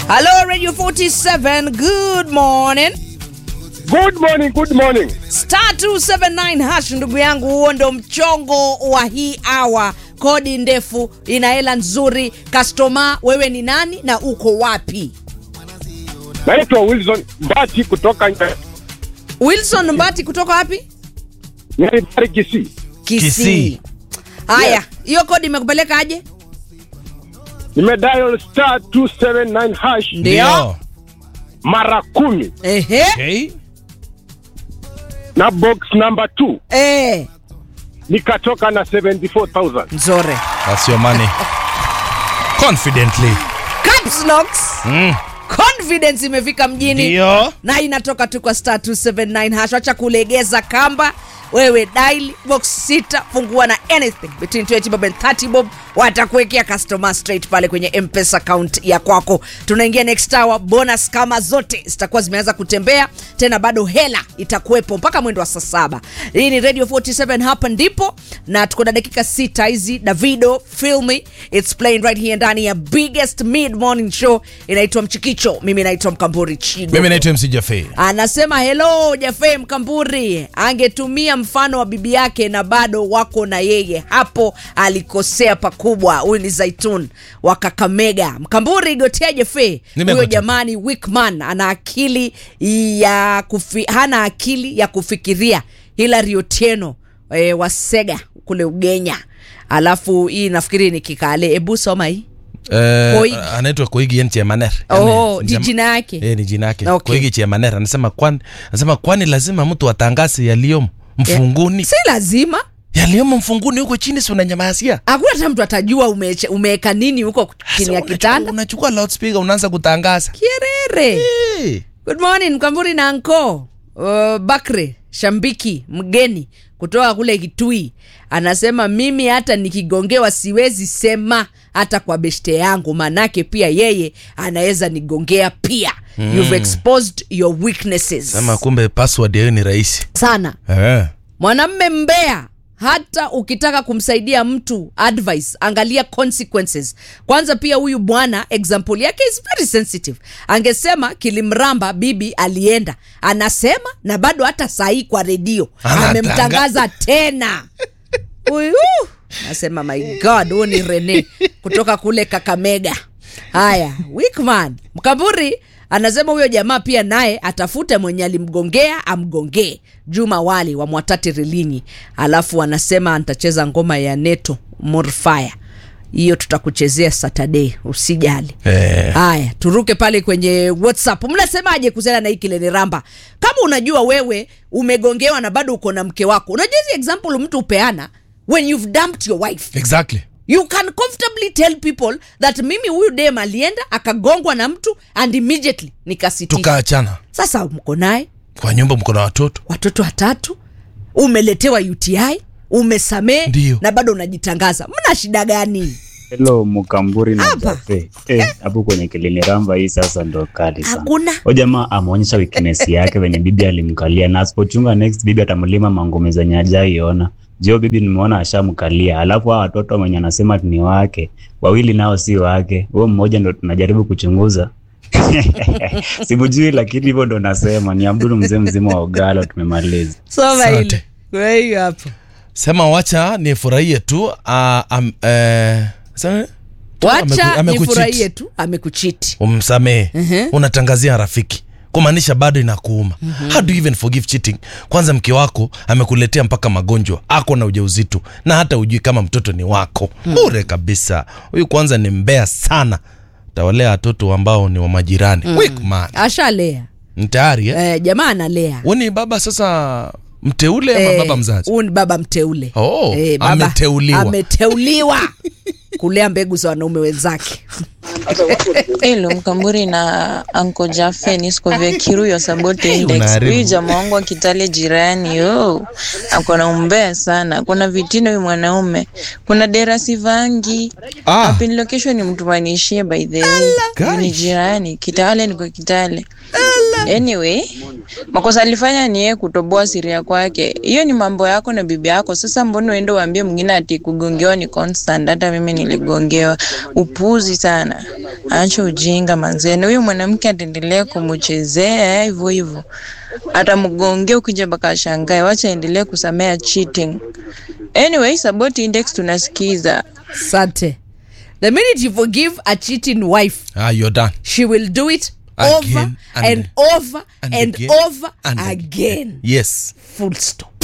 Hello Radio 47. Good morning. Good morning, good morning. Star 279 hash ndugu yangu, huo ndo mchongo wa hii hour. Kodi ndefu ina hela nzuri. Customer, wewe ni nani na uko wapi? Naitwa Wilson Mbati kutoka Nya- Wilson Mbati kutoka wapi? Nyaribari Kisii. Kisii. Kisii. Haya, hiyo kodi imekupeleka aje? Nimedial star 279 hash Ndio. mara kumi Ehe. Okay. na box number 2 Eh, nikatoka na 74000. nzore. That's your money. Confidently. Caps locks. Mm. Confidence imefika mjini. Ndio. na inatoka tu kwa star 279 hash. Acha kulegeza kamba, wewe dial box sita, fungua na anything between 20 bob and 30 bob, watakuwekea customer straight pale kwenye mpesa account ya kwako. Tunaingia next hour, bonus kama zote zitakuwa zimeanza kutembea tena, bado hela itakuwepo mpaka mwendo wa saa saba. Hii ni Radio 47, hapa ndipo na tuko na dakika sita hizi. Davido filmi it's playing right here ndani ya biggest mid morning show inaitwa Mchikicho. Mimi naitwa Mkamburi Chigo Mimi naitwa MC Jaffe. anasema hello Jafe Mkamburi angetumia mfano wa bibi yake na bado wako na yeye hapo alikosea pakubwa. Huyu ni Zaitun wa Kakamega. Mkamburi gotea Jafe, Nimegotea. huyo jamani Wickman ana akili ya kufi, hana akili ya kufikiria. Hilary Otieno e, wa Sega kule Ugenya. Alafu hii nafikiri ni Kikale. Ebu soma hii. Eh, Koigi. anaitwa Koigi yani Chemaner. Oh, Yani, ni jam- jina yake. Eh, ni jina yake. Okay. Koigi Chemaner anasema kwani anasema kwani lazima mtu atangaze yaliyomo mfunguni. Si lazima Yaliyomo mfunguni huko chini si unanyamazia. hakuna hata mtu atajua umeche- umeweka nini huko chini ya Sasa kitanda. unachukua- Unachukua loudspeaker unaanza kutangaza. Kierere. Eh. Good morning Mkamburi na Anko uh, Bakre Shambiki mgeni kutoka kule Kitui anasema mimi hata nikigongewa siwezi sema hata kwa beshte yangu, manake pia yeye anaweza nigongea pia. You've exposed your weaknesses Sema kumbe password yao ni rahisi. sana. Eh. Mwanamme mbea, hata ukitaka kumsaidia mtu advice, angalia consequences kwanza. Pia huyu bwana example yake is very sensitive. Angesema kilimramba bibi alienda, anasema na bado hata sahii kwa redio Anatanga- amemtangaza tena huyu. Nasema my god, huyu ni Rene kutoka kule Kakamega. Haya, Wickman Mkaburi anasema huyo jamaa pia naye atafute mwenye alimgongea amgongee. Juma Wali wa Mwatati Rilinyi, alafu anasema antacheza ngoma ya Neto Morfire, hiyo tutakuchezea Saturday, usijali. Eh. Haya, turuke pale kwenye WhatsApp. Mnasemaje kuhusiana na hii kilele ramba? Kama unajua wewe umegongewa na bado uko na mke wako, unajua hizi example mtu upeana when you've dumped your wife Exactly. you can comfortably tell people that mimi huyu dem alienda akagongwa na mtu and immediately nikasitisha. Tukaachana. Sasa mko naye Kwa nyumba mko na watoto. watoto watatu, umeletewa UTI, umesamee Ndio. na bado unajitangaza, mna shida gani? Hello Mukamburi na Hapa. Jafe. Eh, hapo kwenye kilini ramba hii sasa ndo kali sana. Hakuna. Huyo jamaa ameonyesha weakness yake venye bibi alimkalia na asipochunga next bibi atamlima mangome zenye hajaiona. Jio bibi nimeona ashamkalia. Alafu hao watoto wenye anasema ati ni wake, wawili nao si wake. Huo mmoja ndo tunajaribu kuchunguza. Simujui lakini hivyo ndo nasema ni Abdul mzee mzima wa Ugalo tumemaliza. Soma Asante. hili. Kwa hiyo hapo. Sema wacha nifurahie tu. Uh, um, eh, sema- Wacha ameku- amekucheat. nifurahie tu amekuchiti. umsamehe unatangazia rafiki kumaanisha bado inakuuma how do you even forgive cheating kwanza mke wako amekuletea mpaka magonjwa ako na ujauzito na hata ujui kama mtoto ni wako bure kabisa huyu kwanza ni mbea sana tawalea watoto ambao ni wa majirani Weak man Ashalea. Ni tayari eh? Eh, jamaa analea. Wewe ni baba sasa mteule ama Eh, baba mzazi Huyu ni baba mteule. Oh, baba- ameteuliwa. Ameteuliwa kulea mbegu za wanaume wenzake. Hello, Mkamburi na Anko Jafe nisiko vya Kiruyo Sabote Index. Unaharibu. Huyu jamaa wangu wa Kitale jirani, yo ako na umbea sana, kuna vitino huyu mwanaume, kuna dera sivangi Ah. Apin location ni mtu manishie by the way, Guy. ni jirani Kitale, niko Kitale. Anyway, makosa alifanya ni yeye kutoboa siri ya kwake. Hiyo ni mambo yako na bibi yako. Sasa mbona uende uambie mwingine ati kugongewa ni constant? Hata mimi niligongewa. Upuzi sana. Acha ujinga manzeni. Huyo mwanamke ataendelea kumchezea hivyo hivyo. Atamgongea ukija mpaka ashangae. Wacha endelee kusamea cheating. Anyway, Saboti Index tunasikiza. Sante. The minute you forgive a cheating wife, ah, you're done she will do it Again over and- and, over and, again over and again. yes Full stop.